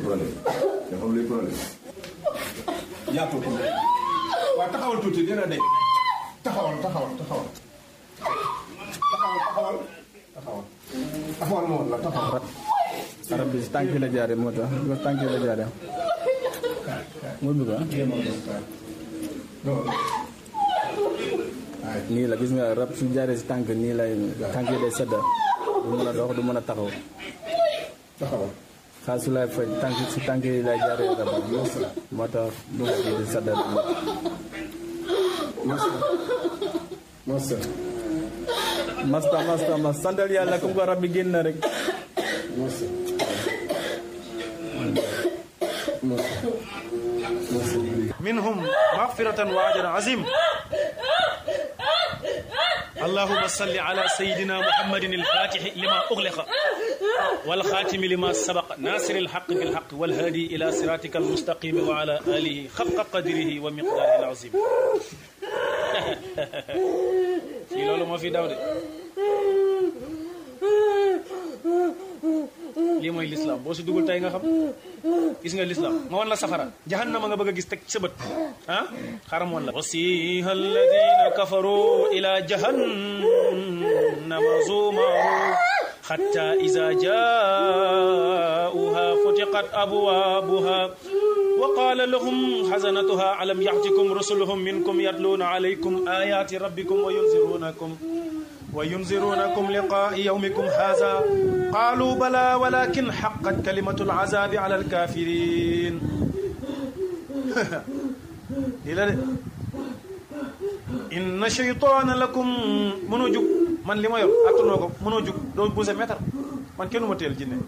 problème nga xam luy problème yaatoo ko waaw taxawal tuuti dina de taxawal taxawal taxawal taxawal taxawal taxawal taxawal ma woon la taxawal arab bi si tànk la jaare moo tax bi ko tànk la jaare mu bi ko nii la gis nga rab su jaaree si tànk nii lay tànk yi day sedda du mën a dox du mën a taxaw taxawal xaal su lay faj tànk si tànk yi lay jaaree rab moo tax du nga di sedda masa masa masta masta mas santal yàlla comme ko rab bi génn na rek masa masa masa منهم مغفرة وأجر عظيم اللهم صل على سيدنا محمد الفاتح لما أغلق والخاتم لما سبق ناصر الحق بالحق والهادي إلى صراطك المستقيم وعلى آله حق قدره ومقداره العظيم في لولو ما في داود lii mooy lislaam boo si dugul tey nga xam gis nga lislaam ma wan la safara jahannama nga bëgg a gis teg sa bët ah xaram wan la wasiha alladina kafaru ila jahannama zumaru حتى إذا جاءوها فتقت أبوابها وقال لهم حزنتها ألم يأتكم رسلهم منكم يتلون عليكم آيات ربكم وينذرونكم وينذرونكم لقاء يومكم هذا قالوا بلى ولكن حقت كلمة العذاب على الكافرين إلى إن شيطان لكم منوجك man li ma yor attanoo ko mënoo jug doo buuse meetar man kenn ma teel jinne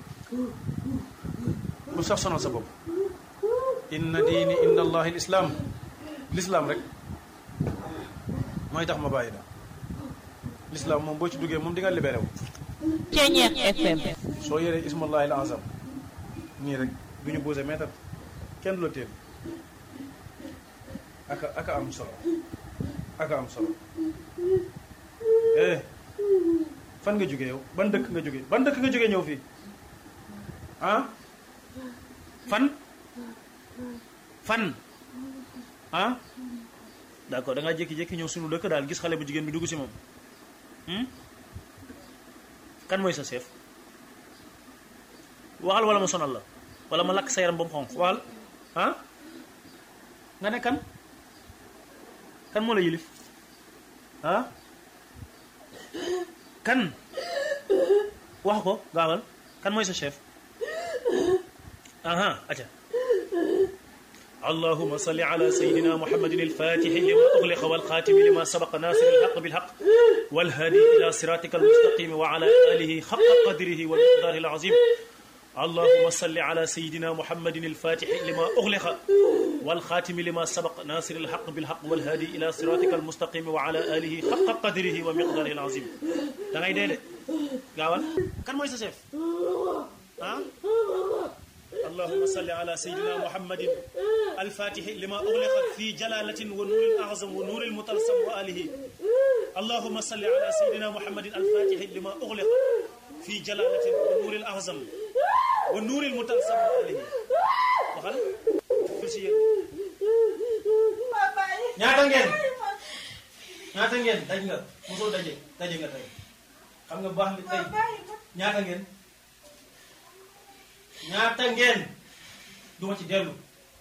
bu sax sonal sa bopp inna diini inda allahi l islaam l'islaam rek mooy tax ma bàyyi la l'islaam moom boo ci duggee moom di nga libéré wu Ceñeex FM soo yoree ismullahi al azam nii rek du ñu buuse meetar kenn du la teel aka aka am solo aka am solo eh fan nga jóge yow ban dëkk nga jóge ban dëkk nga jóge ñëw fii ah fan fan ah d'accord da ngaa jékki-jékki ñëw sunu dëkk daal gis xale bu jigéen bi dugg si moom hmm? kan mooy sa chef waxal wala ma sonal la wala ma lakk sa yaram ba mu xonq waxal ah nga ne kan kan moo la yilif ah kan wax ko gaawal kan mooy sa chef aha aca اللهم صل على سيدنا محمد الفاتح لما أغلق والخاتم لما سبق ناصر الحق بالحق والهادي إلى صراطك المستقيم وعلى آله حق قدره والمقدار العظيم اللهم صل على سيدنا محمد الفاتح لما أغلق والخاتم لما سبق ناصر الحق بالحق والهادي إلى صراطك المستقيم وعلى آله حق قدره ومقداره العظيم da ngay dee de gaawal kan mooy sa chef ah اللهم صل على سيدنا محمد الفاتح لما أغلق في جلالة ونور الأعظم ونور المطلسم وآله اللهم صل على سيدنا محمد الفاتح لما أغلق في جلالة ونور الأعظم ونور المطلسم وآله waxal ful si yéen ñaata ngeen ñaata ngeen daj nga mosoo daje daje nga tey xam nga baax li tey ñaata ngeen ñaata ngeen duma ci dellu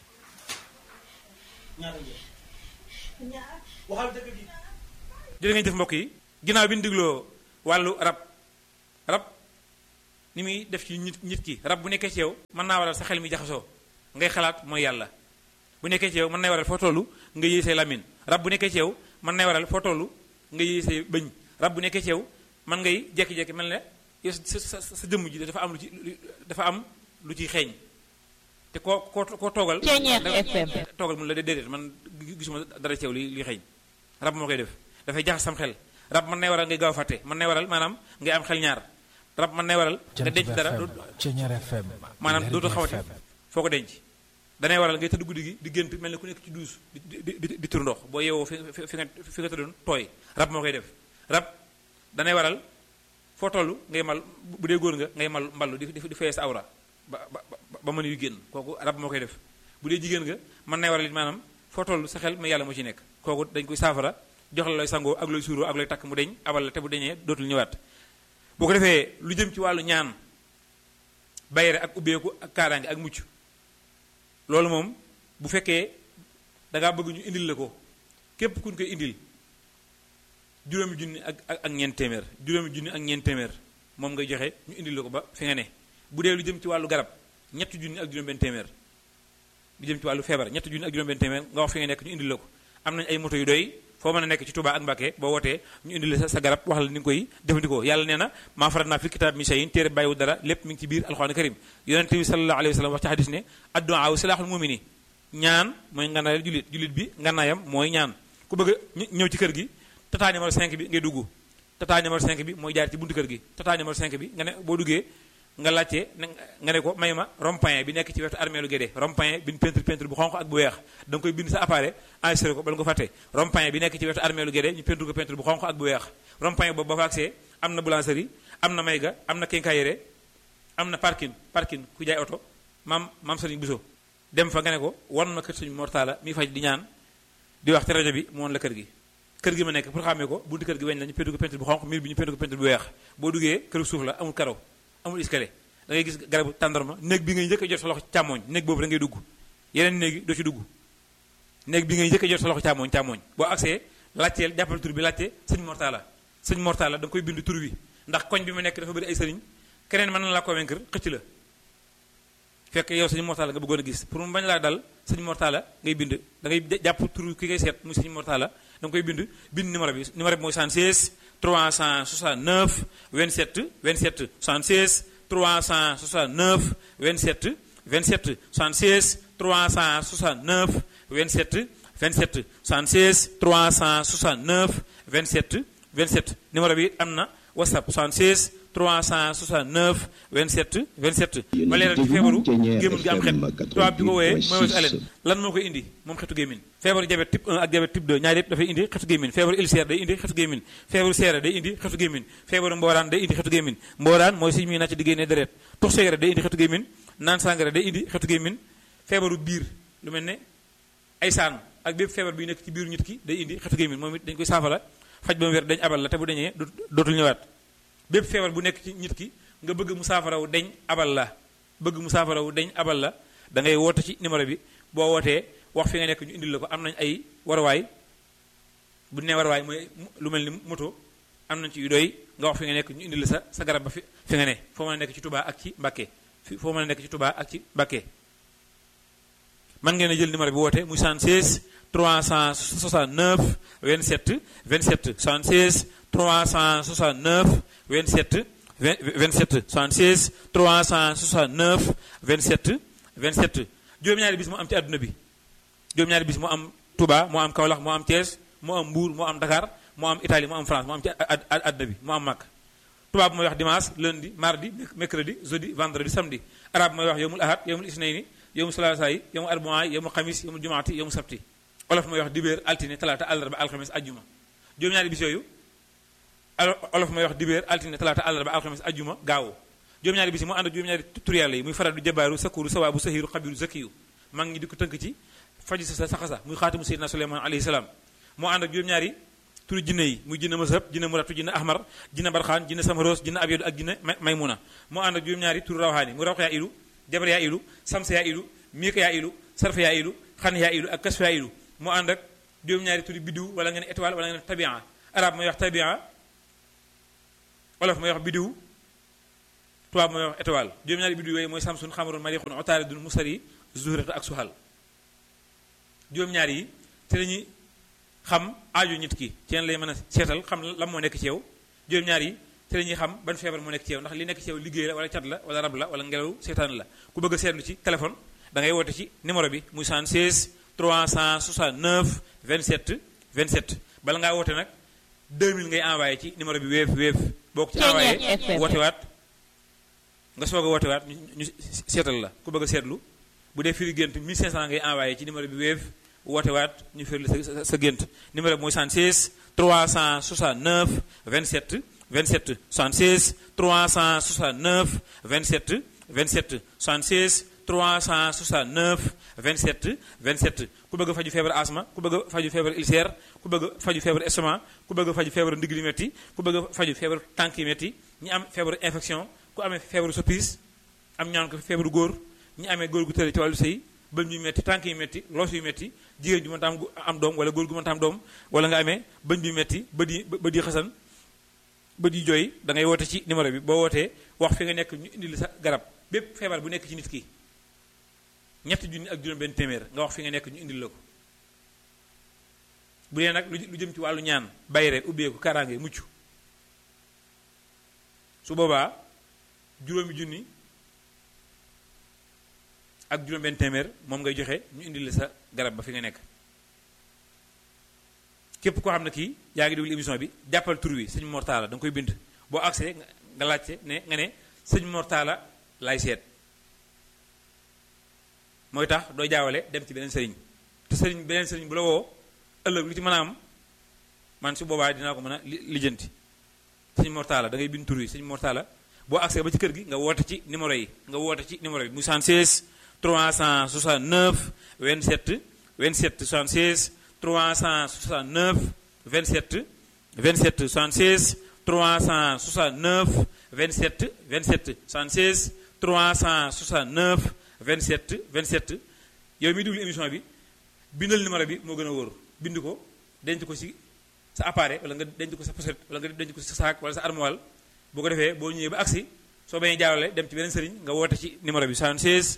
ñaata ngeen waxal dëgg gi jërë ngeen jëf mbokk yi ginnaaw bi ñu digloo wàllu rab rab ni muy def ci nit nit ki rab bu nekkee ci yow mën naa waral sa xel mi jaxasoo ngay xalaat mooy yàlla bu nekkee ci yow mën nay waral foo tollu nga yëy say lamine rab bu nekkee ci yow mën nay waral foo tollu nga yëy say bëñ rab bu nekkee ci yow mën ngay jekki-jekki mel ne yow sa sa sa jëmm ji dafa am lu ci dafa am lu ciy xeeñ te koo koo koo toogal Ceñeex da- FM. toogal mun la dé- déedéet man gisuma dara ci yow li li xeeñ rab moo koy def dafay jaxas sam xel rab mën nay waral ngay gaaw a fàtte mën nay waral maanaam ngay am xel ñaar rab mën nay waral nga denc dara du- Ceñeer FM maanaam dootu Lergui xawati FM. foo ko denc danay waral ngay tëdd guddi gi di gént mel ne ku nekk ci duus di di di di tur ndox boo yeewoo fi fi fi nga fi nga tëddoon tooy rab moo koy def rab danay waral foo toll ngay mal bu dee góor nga ngay mal mballu di di di fayee sa awra ba ba ba ba mën yu génn kooku rab moo koy def bu dee jigéen nga mën nay waral it maanaam foo toll sa xel mais yàlla moo ci nekk kooku dañ koy saafara jox la looy sangoo ak looy suuroo ak looy takk mu deñ abal la te bu deñee dootul ñëwaat boo ko defee lu jëm ci wàllu ñaan bayre ak ubbeeku ak kaaraange ak mucc loolu moom bu fekkee dangaa bëgg ñu indil la ko képp kuñ koy indil juróomi junni ak ak ak ñeent téeméer juróomi junni ak ñeent téeméer moom ngay joxe ñu indil la ko ba fi nga ne bu dee lu jëm ci wàllu garab ñetti junni ak juróom benn téeméer lu jëm ci wàllu feebar ñetti junni ak juróom benn téeméer nga wax fi nga nekk ñu indil la ko am nañ ay moto yu doy foo mën a nekk ci Touba ak Mbacké boo wootee ñu indil la sa garab wax la ni nga koy jëfandikoo yàlla nee na maa farat naa fi kitaab min shay'in téere bàyyiwu dara lépp mi ngi ci biir alxuraan karim yonente bi sallallahu alayhi wa sallam wax ci hadis ne addu'a silaaxul mumini ñaan mooy nganaayal jullit jullit bi nganaayam mooy ñaan ku bëgg a ñëw ci kër gi tata numéro 5 bi ngay dugg tata numéro 5 bi mooy jaar ci buntu kër gi tata numéro 5 bi nga ne boo duggee nga laajte nga ne ko may ma rond-point bi nekk ci wetu armée lu Guédé rond-point bi peinture peinture bu xonq ak bu weex da nga koy bind sa appareil enregistré ko bala nga ko fàtte rond-point bi nekk ci wetu armée lu Guédé ñu peinture ko peinture bu xonq ak bu weex rond-point boobu ba fa agsee am na boulangerie am na mayga am na quincaillerie am na parking parking ku jaay oto maam maam Serigne Bousso dem fa nga ne ko wan ma kër suñu mortala mi faj di ñaan di wax ci rajo bi mu won la kër gi kër gi ma nekk pour xàmmee ko buntu kër gi weñ la ñu peinture ko peinture bu xonq miir bi ñu peinture ko peinture bu weex boo duggee këru suuf la amul karo amul escalier da ngay gis garabu tàndarma néeg bi ngay njëkk a jot sa loxo càmmooñ néeg boobu da ngay dugg yeneen néeg yi doo ci dugg néeg bi ngay njëkk a jot sa loxo càmmooñ càmmooñ boo agsee laajteel jàppal tur bi laajte sëñ mortala sëñ mortala da nga koy bind tur bi ndax koñ bi ma nekk dafa bëri ay sëriñ keneen mën na la convaincre xëcc la fekk yow sëñ mortala nga bëggoon a gis pour mu bañ laa dal sëñ mortala ngay bind da ngay jàpp tur ki ngay seet muy sëñ mortala da nga koy bind bind numéro bi numéro bi mooy 76 369 27 27 76 369 27 27 76 369 27 27 76 369 27 27 numéro bi am na whatsapp 76 369 27 27 ma leeral ci feebaru gémmiñ gi am xet tubaab bi ko wooyee mooy weesu alen lan moo koy indi moom xetu gémmiñ feebaru diabète type 1 ak diabète type 2 ñaar yëpp dafay indi xetu gémmiñ feebaru ulcère day indi xetu gémmiñ feebaru seere day indi xetu gémmiñ feebaru mbooraan day indi xetu gémmiñ mbooraan mooy suñu muy nàcc di génnee deret tux cigarette day indi xetu gémmiñ naan sangara day indi xetu gémmiñ feebaru biir lu mel ne ay saan ak bépp feebar bi nekk ci biiru nit ki day indi xetu gémmiñ moom it dañ koy saafara faj ba mu wér dañ abal la te bu dañee dootul ñëwaat bépp feebar bu nekk ci nit ki nga bëgg mu saafarawu deñ abal la bëgg mu saafarawu deñ abal la da ngay woote ci numéro bi boo wootee wax fi nga nekk ñu indil la ko am nañ ay waruwaay bu ne waruwaay mooy lu mel ni moto am nañ ci yu doy nga wax fi nga nekk ñu indil la sa sa garab ba fi fi nga ne foo mën a nekk ci Touba ak ci Mbacké fi foo mën a nekk ci Touba ak ci Mbacké man ngeen a jël numéro bi woote muy 76 369 27 27 76 369 27 27 76 369 27 27 juróom-ñaari bis moo am ci àdduna bi juróom-ñaari bis moo am Touba moo am Kaolack moo am Thiès moo am Mbour moo am Dakar moo am Italie moo am France moo am ci àdduna bi moo am Makka tubaab mooy wax dimanche lundi mardi mercredi jeudi vendredi samedi arabe mooy wax yowmul ahad yowmul isnayni yowmul salaasa yi yowmul arbaa yi yowmul xamis yowmul jumaati yowmul sabti olof mooy wax dibéer altine talaata àllarba alxames ajjuma juróom-ñaari bis yooyu olof mooy wax dibéer altine talaata àllarba alxames ajjuma gaawu juróom-ñaari bis yi mu ànd ak juróom-ñaari tur yàlla yi muy faral du jabaaru sakuru sawaabu sahiru xabiru zakiyu mag ñi di ko tënk ci faji sa saxasa muy xaatimu seydina suleyman alayhi salaam moo ànd ak juróom-ñaari turu jinne yi muy jinne mazhab jinne muratu jinne ahmar jinne barxaan jinne samaros jinne abyadu ak jinne maymuna moo ànd ak juróom-ñaari turu rawxaani mu rawx yaa ilu jabar yaa ilu samsa yaa ilu miika yaa ilu sarfa yaa ilu xan yaa ilu ak kasfa yaa ilu moo ànd ak juróom-ñaari turi biddiw wala nga ne étoile wala nga ne tabia arab mooy wax tabia wolof mooy wax biddiw tubaab mooy wax étoile juróom-ñaari biddiw yooyu mooy samsun xamarun marixun otaaridun musari zuhrata ak suhal juróom-ñaar yi te lañuy xam aaju nit ki ci leen lay mën a seetal xam lan moo nekk ci yow juróom-ñaar yi te la ñuy xam ban feebar moo nekk ci yow ndax li nekk ci yow liggéey la wala cat la wala rab la wala ngelaw seetaan la ku bëgg a seetlu ci téléphone da ngay woote ci numéro bi muy 76 369 27 27 bala ngaa woote nag 2000 ngay envoyé ci numéro bi wéef wéef boo ko ci envoyé woote waat nga soog a woote waat ñu seetal la ku bëgg a seetlu bu dee firi gént 1500 ngay envoyé ci numéro bi wéef woote waat ñu firi sa sa gént numéro bi mooy 76 369 27 27 76 369 27 27 76 369 27 27 ku bëgg a faju feebar asma ku bëgg a faju feebar ulcère ku bëgg a faju feebar estomac ku bëgg a faju feebar ndigg li metti ku bëgg a faju feebar tànk yi metti ñi am feebaru infection ku amee feebaru soppis am ñaan ko feebaru góor ñi amee góor gu tële ci wàllu sëy bëñ yu metti tànk yu metti loos yu metti jigéen ju mënta am am doom wala góor gu mënta am doom wala nga amee bëñ bi metti bët yi bët yi xasan bët yi jooy da ngay woote ci numéro bi boo wootee wax fi nga nekk ñu indi la sa garab bépp feebar bu nekk ci nit ki ñetti junni ak juróom benn téeméer nga wax fi nga nekk ñu indil la ko bu dee nag lu jëm ci wàllu ñaan bayre ubbeeku kaaraange mucc su boobaa juróomi junni ak juróom benn téeméer moom ngay joxe ñu indil la sa garab ba fi nga nekk képp koo xam ne kii yaa ngi déglu émission bi jàppal tur wi sëñ Mortala da nga koy bind boo agsee nga laajte ne nga ne sëñ Mortala laay seet mooy tax doo jaawale dem ci beneen sëriñ te sëriñ beneen sëriñ bu la woo ëllëg lu ci mën a am man su boobaa dinaa ko mën a lijjanti sëñ Mortala da ngay bind tur wi sëñ Mortala boo agsee ba ci kër gi nga woote ci numéro yi nga woote ci numéro bi mu 76 369 27 27 76 369 27 27 76 369 27 27 76 369 27 27 yow mi déglu émission bi bindal numéro bi moo gën a wóor bind ko denc ko ci sa appareil wala nga denc ko sa pochette wala nga denc ko sa saak wala sa armoire boo ko defee boo ñëwee ba agsi soo bañee jaawale dem ci beneen sëriñ nga woote ci numéro bi 76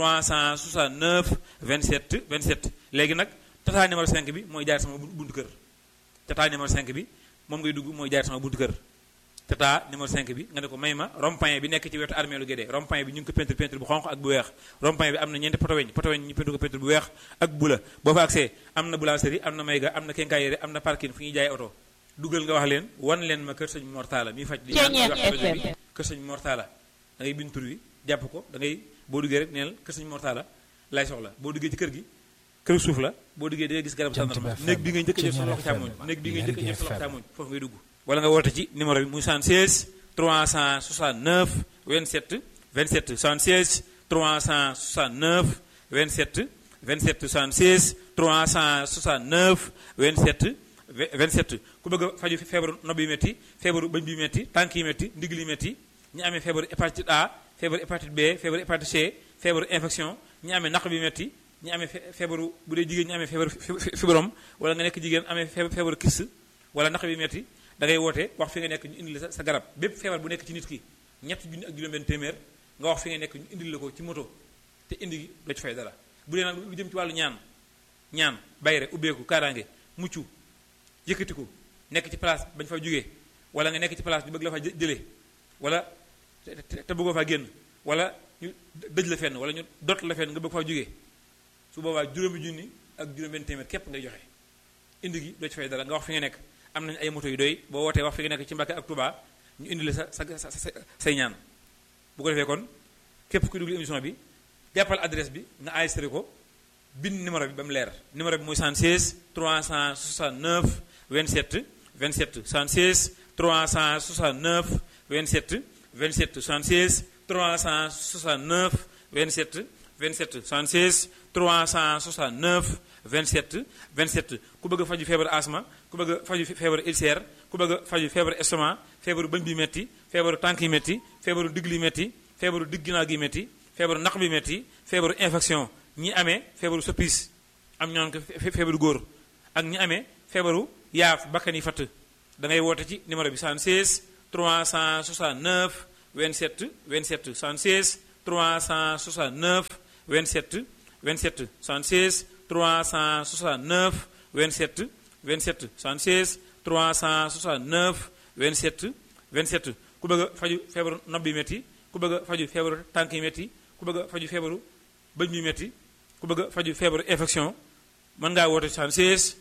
369 27 27 léegi nag tata numéro 5 bi mooy jaar sama buntu kër tata numéro 5 bi moom ngay dugg mooy jaar sama buntu kër tata numéro 5 bi nga ne ko may ma rond-point bi nekk ci wetu armée lu Guédé rond-point bi ñu ngi ko peinture peinture bu xonq ak bu weex rond-point bi am na ñeenti poto weñ poto weñ ñu peinture ko peinture bu weex ak bu la boo fa accès am na boulangerie am na mayga am na kenkaayere am na parking fu ñuy jaay oto dugal nga wax leen wan leen ma kër sëñ Mortala mi faj li wax kër sëñ Mortala da ngay bind tur wi jàpp ko da ngay boo duggee rek neel kër sëñ Mortala lay soxla boo duggee ci kër gi kër suuf la boo duggee da ngay gis garab sandarma néeg bi ngay njëkk a jël sa loxo càmmoñ néeg bi ngay njëkk a jël sa loxo càmmoñ foofu ngay dugg wala nga woote ci numéro bi muy 76 369 27 27 76 369 27 27 76 369 27 27 ku bëgg a faju feebaru nopp yi métti feebaru bëñ bi métti tànk yi métti ndigg li métti ñi amee feebaru hépatite A feebaru hépatite B feebaru hépatite C feebaru infection ñi amee naq bi métti ñi amee feebaru bu dee jigéen ñi amee feebaru fibrom wala nga nekk jigéen amee feebaru kyste wala naq bi métti da ngay woote wax fi nga nekk ñu indil la sa garab bépp feebar bu nekk ci nit ki ñetti junni ak juróom-benn téeméer nga wax fi nga nekk ñu indil la ko ci moto te indi gi doo ci fay dara bu dee nag lu jëm ci wàllu ñaan ñaan bayre ubbeeku kaaraange mucc yëkkatiku nekk ci place bañ fa jógee wala nga nekk ci place ñu bëgg la fa jëlee wala te bëggoo faa génn wala ñu dëj la fenn wala ñu dot la fenn nga bëgg faa jógee su boobaa juróomi junni ak juróom-benn téeméer képp ngay joxe indi gi doo ci fay dara nga wax fi nga nekk am nañ ay moto yu doy boo wootee wax fi nga nekk ci Mbàkke ak Touba ñu indi la sa sa sa say ñaan bu ko defee kon képp ku déglu émission bi jàppal adresse bi nga enregistré ko bind numéro bi ba mu leer numéro bi mooy 76 369 27 27 76 369 27 27 76 369 27 27 76 369 27 27 ku bëgg a faju feebar asma ku bëgg a faju feebar ulcère ku bëgg a faju feebar estomac feebaru bëñ bi metti feebaru tànk yi metti feebaru digg li metti feebaru digg ginnaaw gi metti feebaru naq bi metti feebaru infection ñi amee feebaru soppis am ñoon ko feebaru góor ak ñi amee feebaru yaaf bakkan yi fatt da ngay woote ci numéro bi 76 369 27 27 76 369 27 27 76 369 27 27 76 369 27 27 ku bëgg a faju feebaru nopp bi métti ku bëgg a faju feebaru tànk yi métti ku bëgg a faju feebaru bëñ bi métti ku bëgg a faju feebaru infection mën ngaa woote 76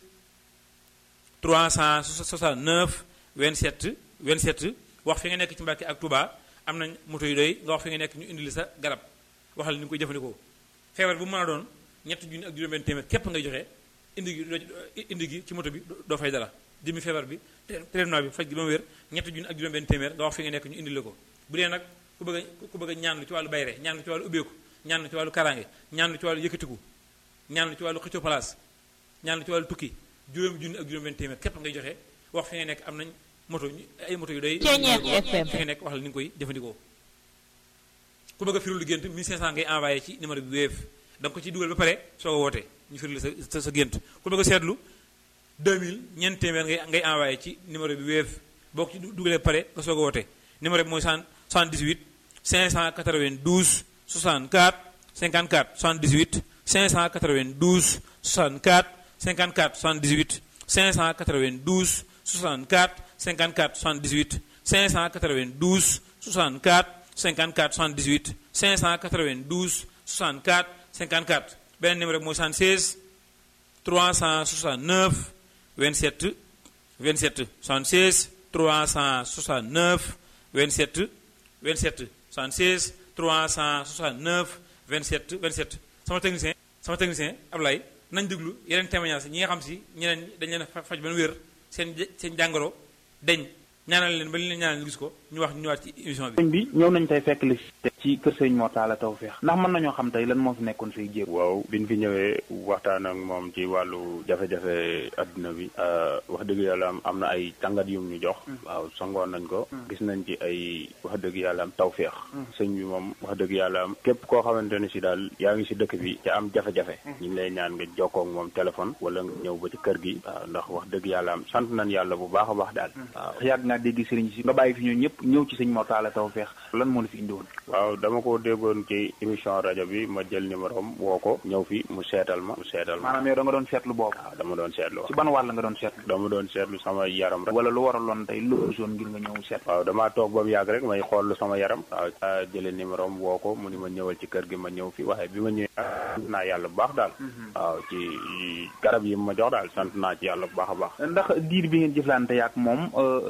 369 27 27 wax fi nga nekk ci Mbàkke ak Touba am nañ moto yu doy nga wax fi nga nekk ñu indil sa garab waxal ni nga koy jëfandikoo feebar bu mën a doon ñetti junni ak juróom-benn téeméer képp ngay joxe indi gi indi gi ci moto bi doo fay dara jëmi feebar bi traitement bi faj gi ba mu wér ñetti junni ak juróom-benn téeméer nga wax fi nga nekk ñu indil la ko bu dee nag ku bëgg a ku bëgg a ñaan lu ci wàllu bayre ñaan lu ci wàllu ubbeeku ñaan ci wàllu kaaraange ñaan ci wàllu yëkkatiku ñaan ci wàllu xëccoo place ñaan ci wàllu tukki juróomi junni ak juróom benn téeméer képp ngay joxe wax fi nga nekk am nañ moto ay moto yu doy Ceeñeer FM. fi nga nekk wax la ni nga koy jëfandikoo ku bëgg a firul gént 1500 ngay envoyé ci numéro bi Wave da nga ko ci dugal ba pare soo ko woote ñu firil sa sa sa gént ku bëgg a seetlu 2000 ñeent téeméer ngay ngay envoyé ci numéro bi Wave boo ko ci dugalee ba pare nga soog a woote numéro bi mooy 78 592 64 54 78 592 64 54 78 592 64 54 78 592 64 54 78 592 64 54 beneen numéro bi mooy 76 369 27 27 76 369 27 27 76 369 27 27 sama technicien sama technicien Ablaye nañ déglu yeneen témoignage ñi nga xam si ñeneen ñi dañ leen a faj ba nu wér seen seen jàngoro deñ ñaanal leen ba li leen ñaanal ñu gis ko ñu wax ñu ñëwaat ci émission bi sëñ bi ñëw nañ tey fekk li ci kër sëñ Mor Talla Tawfekh ndax mën nañoo xam tey lan moo fi nekkoon say jéego waaw biñ fi ñëwee waxtaan ak moom ci wàllu jafe-jafe adduna bi wax dëgg yàlla am am na ay tàngat yum ñu jox waaw sangoon nañ ko gis nañ ci ay wax dëgg yàlla am tawféex sëñ bi moom wax dëgg yàlla am képp koo xamante ne si daal yaa ngi si dëkk bi ca am jafe-jafe ñu ngi lay ñaan nga jokkoo ak moom téléphone wala nga ñëw ba ci kër gi waaw ndax wax dëgg yàlla am sant nañ yàlla bu baax a baax daal waaw yàgg ngaa dégg sëriñ si nga bàyyi fi ñoo ñëpp ñëw ci sëñ Mor Talla Tawfekh lan moo la fi indiwoon waaw dama ko déggoon ci émission rajo bi ma jël numéro am woo ko ñëw fi mu seetal ma mu seetal ma maanaam yow da nga doon seetlu boobu waaw dama doon seetlu ci ban wàll nga doon seetlu dama doon seetlu sama yaram rek wala lu waraloon tey lu zone ngir nga ñëw seet waaw damaa toog ba mu yàgg rek may xool sama yaram waaw a jële numéro am woo ko mu ni ma ñëwal ci kër gi ma ñëw fi waaye bi ma ñëwee sant naa yàlla bu baax daal waaw ci garab yi ma jox daal sant naa ci yàlla bu baax a baax ndax diir bi ngeen jëflante yaak moom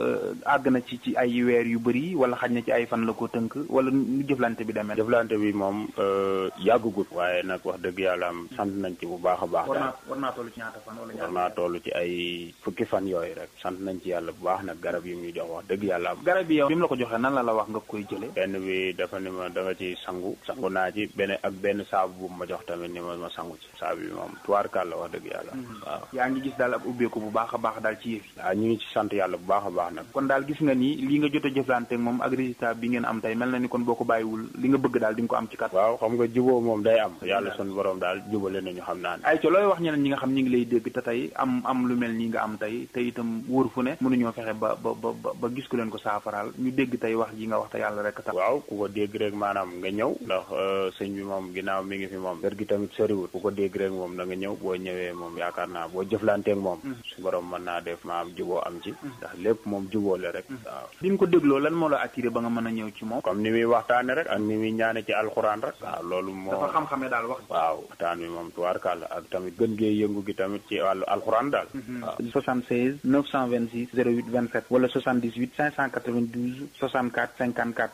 àgg na ci ci ay weer yu bëri wala xaj na ci ay fan la ko tënk wala nu jëflante bi demee jëflante bi moom yàggugut waaye nag wax dëgg yàlla am sant nañ ci bu baax a baax war daal naa war naa toll ci ñaata fan wala war naa toll ci ay fukki fan yooyu rek sant nañ ci yàlla bu baax nag garab yi mu ñu jox wax dëgg yàlla am garab yi yow bi mu la ko joxee nan la la wax nga koy jële benn bi dafa ni ma da nga ci sangu sangu naa ci benn ak benn saabu bu ma jox tamit ni ma ma sangu ci saabu bi moom tuwaarkaal la wax dëgg yàlla waaw yaa ngi gis daal ab ubbeeku bu baax a baax daal ci yëf yi waaw ñu ngi ci sant yàlla bu baax a baax nag kon daal gis nga ni li nga jot a jëflante ak moom ak résultat bi ngeen am tey mel na ni kon boo ko bàyyiwul li nga bëgg daal di nga ko am ci kat waaw xam nga juboo moom day am yàlla sun borom daal jubale nañu xam naa ne ay ca looy wax ñeneen ñi nga xam ñi ngi lay dégg te tey am am lu mel nii nga am tey te itam wóor fu ne mënuñoo fexe ba ba ba ba gis ku leen ko saafaraal ñu dégg tey wax ji nga wax te yàlla rek tax waaw ku ko dégg rek maanaam nga ñëw ndax sëñ bi moom ginnaaw mi ngi fi moom kër gi tamit soriwul ku ko dégg rek moom da nga ñëw boo ñëwee moom yaakaar naa boo jëflanteeg moom su borom mën naa def ma am juboo am ci ndax lépp moom juboo la rek waaw bi nga ko dégloo lan moo la attiré ba nga mën a ñëw ci moom comme ni muy waxtaane rek ak ni muy ñaane ci alxuraan rek waaw loolu moo dafa xam-xamee daal wax waaw waxtaan bi moom tubaarkàlla ak tamit gën gee yëngu gi tamit ci wàllu alxuraan daal waaw 76 926 08 27 wala 78 592 64 54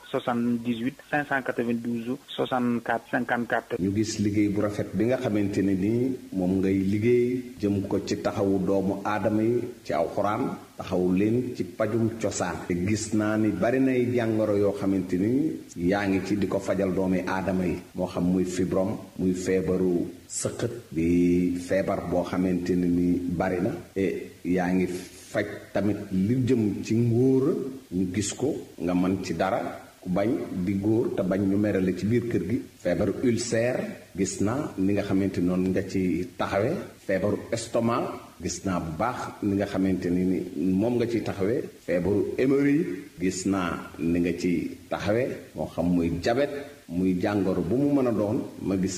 78 592 64 54 ñu gis liggéey bu rafet bi nga xamante ne nii moom ngay liggéey jëm ko ci taxawu doomu aadama yi ci alxuraan taxawu leen ci pajum cosaan te gis naa ni bari nay jàngoro yoo xamante ni yaa ngi ci di ko fajal doomi aadama yi moo xam muy fibrom muy feebaru sëqët di feebar boo xamante ne ni bari na e yaa ngi faj tamit li jëm ci ngóora ñu gis ko nga mën ci dara ku bañ di góor te bañ ñu merale ci biir kër gi feebaru ulcère gis naa ni nga xamante noonu nga ci taxawe feebaru estomac gis naa bu baax ni nga xamante ni ni moom nga ci taxawee feebaru hémorroïde gis naa ni nga ci taxawee moo xam muy jabet muy jàngoro bu mu mën a doon ma gis